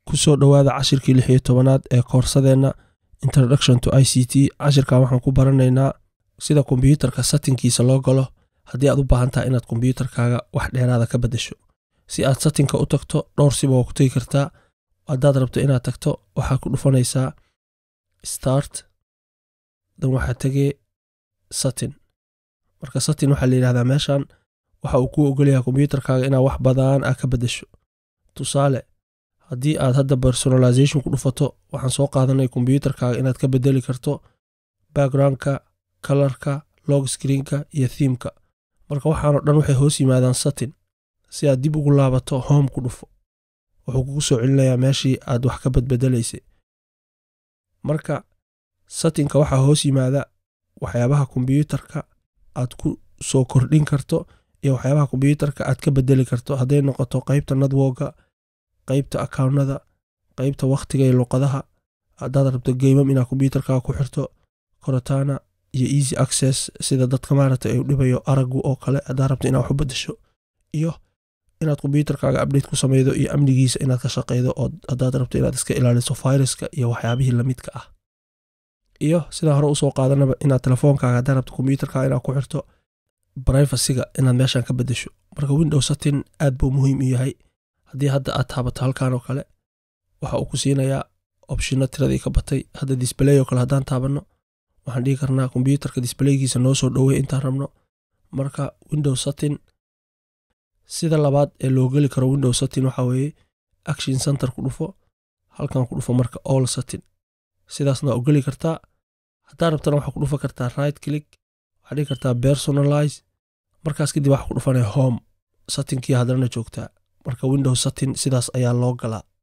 kusoo dhowaada cashirkii lix iyo tobanaad ee koorsadeenna introduction to i c t cashirkan waxaan ku baranaynaa sida kombyuutarka satinkiisa loo galo haddii aad u baahan tahay inaad kombyuutarkaaga wax dheeraada ka beddesho si aad satinka u tagto dhowr siba waa ku tegi kartaa haddaad rabto inaad tagto waxaad ku dhufanaysaa start dan waxaa tegee satin marka satin waxaa la yidhahdaa meeshan waxa uu kuu ogolyahay kombyuutarkaaga inaad wax badan ah ka beddesho tusaale haddii aad hadda personalization ku dhufato waxaan soo qaadanay kombyuutarkaaga inaad ka bedeli karto backgroundka kalarka log screenka iyo thiimka marka waxaanoo dhan waxay hoos yimaadaan satin si aad dib ugu laabato home ku dhufo wuxuu kugu soo celinayaa meeshii aad wax ka badbedelaysay marka satinka waxaa hoos yimaada waxyaabaha kombyuutarka aad ku soo kordhin karto iyo waxyaabaha kombyuutarka aad ka bedeli karto hadday noqoto qaybta nadwoga qaybta akaawnada qaybta wakhtiga iyo luqadaha haddaad rabto geymam inaad kombyuutarkaaga ku xirto corotana iyo easy access sida dadka maaragta ay u dhibayo aragu oo kale haddaad rabto inaad wax u beddesho iyo inaad kombyuutarkaaga update ku sameydo iyo amnigiisa inaad ka shaqeydo oo haddaad rabto inaad iska ilaaliso viruska iyo waxyaabihii lamidka ah iyo sidaa hore usoo qaadanaba inaad telefoonkaaga haddaad rabto kombyuutarkaaga inaad ku xirto brivacyga inaad meeshan ka beddesho marka window satin aad buu muhiim u yahay haddii hadda aad taabato halkan oo kale waxa uu ku siinayaa opshino tiradii ka batay hadda disbaley oo kale haddaan taabanno waxaan dhihi karnaa kombyuutarka disbaleygiisa noo soo dhowey intaan rabno marka window satin sida labaad ee loo geli karo window satin waxaa weeye action center ku dhufo halkan ku dhufo marka all satin sidaasna waa u geli kartaa haddaa rabtana waxaa ku dhufa kartaa right click waxaa dhihi kartaa personalize markaas kadib waxaa ku dhufanaya home satinkii haddana joogtaa marka window satin sidaas ayaa loo galaa